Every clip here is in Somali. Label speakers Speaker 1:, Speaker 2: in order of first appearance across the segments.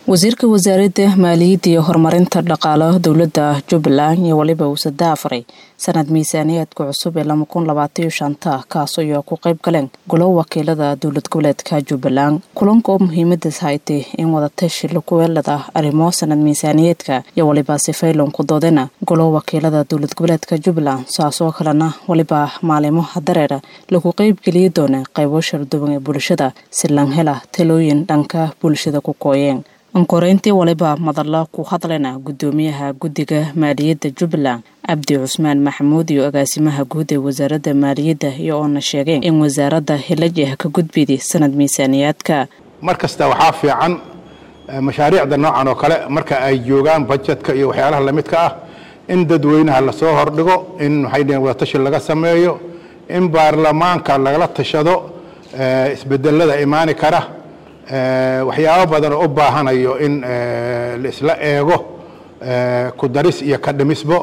Speaker 1: wasiirka wasaaradda maaliyadda iyo horumarinta dhaqaalaha dowladda jubbaland iyo weliba uu sadaafaray sanad miisaaniyaadka cusub ee lama kun labaatan iyo shanta kaas oo ku qayb galeen golo wakiilada dowlad goboleedka jubbaland kulanka oo muhiimadaas haytay in wadatashi lagu weelada arrimo sanad miisaaniyeedka iyo weliba sifaylan ku doodena golo wakiilada dowlad goboleedka jubbaland saasoo kalena weliba maalimoha dareera lagu qeybgeliyi doona qaybo sharduwan ee bulshada si lan hela talooyin dhanka bulshada ku kooyeen ankoreyntii waliba madalla ku hadlayna gudoomiyaha guddiga maaliyadda jubbaland cabdi cusmaan maxamuud iyo agaasimaha guud ee wasaaradda maaliyadda iyo oona sheegeen in wasaaradda hilajah ka gudbidi sanad miisaaniyaadka
Speaker 2: mar kasta waxaa fiican mashaariicda noocan oo kale marka ay joogaan bajetka iyo waxyaalaha lamidka ah in dadweynaha lasoo hordhigo in waxay dhaheen wadatashi laga sameeyo in baarlamaanka lagala tashado isbedelada imaani kara waxyaabo badan oo u baahanayo in laisla eego ku daris iyo ka dhimisbo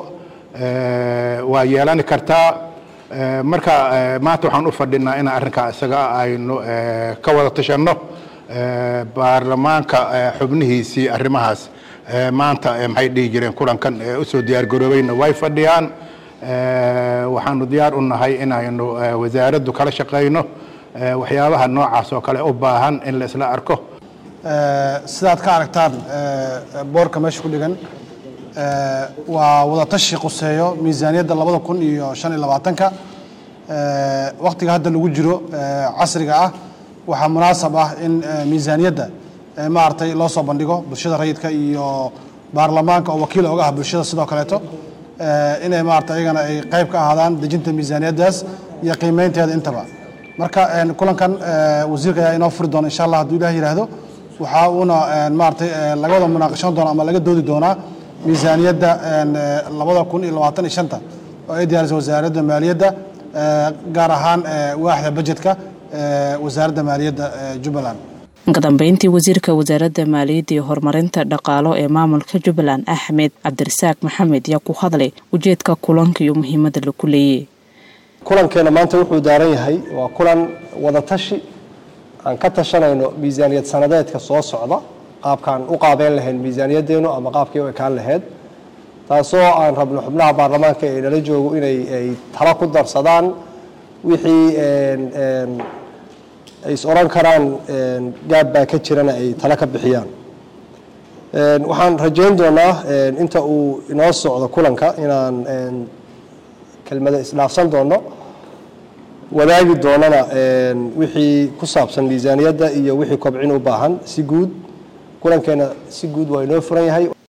Speaker 2: waa yeelani kartaa marka maanta waxaan u fadhinaa inaan arrinkaa isaga aynu ka wada tashanno baarlamaanka xubnihiisii arrimahaas maanta maxay dhihi jireen kulankan usoo diyaargaroobayna way fadhiyaan waxaanu diyaar u nahay inaynu wasaaraddu kala shaqayno waxyaabaha noocaas oo kale u baahan in la isla arko
Speaker 3: sidaad ka aragtaan boorka meesha ku dhigan waa wadatashi quseeyo miisaaniyadda labada kun iyo shan iyo labaatanka waktiga hadda lagu jiro casriga ah waxaa munaasab ah in miisaaniyadda maaragtay loo soo bandhigo bulshada rayidka iyo baarlamaanka oo wakiil oga ah bulshada sidoo kaleeto inay maarata iyagana ay qayb ka ahaadaan dejinta miisaaniyaddaas iyo qiimeynteeda intaba marka kulankan wasiirka ayaa inoo furi doona insha allah hadduu ilah yidhaahdo waxaa uuna maaratay laga wada munaaqashan doona ama laga doodi doonaa miisaaniyadda labada kun iyo labaatan iyo shanta oo ay diyaarisay wasaaradda maaliyadda gaar ahaan waaxda bajetka wasaaradda maaliyadda jubbaland
Speaker 1: ka dambeyntii wasiirka wasaaradda maaliyadda iyo horumarinta dhaqaalo ee maamulka jubbaland axmed cabdirasaaq maxamed yaa ku hadlay ujeedka kulanka iyo muhiimadda lagu leeyay
Speaker 4: kulankeena maanta wuxuu daaran yahay waa kulan wadatashi aan ka tashanayno miisaaniyad sanadeedka soo socda qaabkaan u qaabeyn lahayn miisaaniyaddeenu ama qaabkii u ekaan lahayd taasoo aan rabno xubnaha baarlamaanka ee nala joogo inay ay talo ku darsadaan wixii ay is odhan karaan gaab baa ka jirana ay talo ka bixiyaan waxaan rajayn doonaa inta uu inoo socdo kulanka inaan kelmada isdhaafsan doono wadaagi doonana wixii ku saabsan miisaaniyadda iyo wixii kobcin u baahan si guud kulankeena si guud waa inoo furan yahay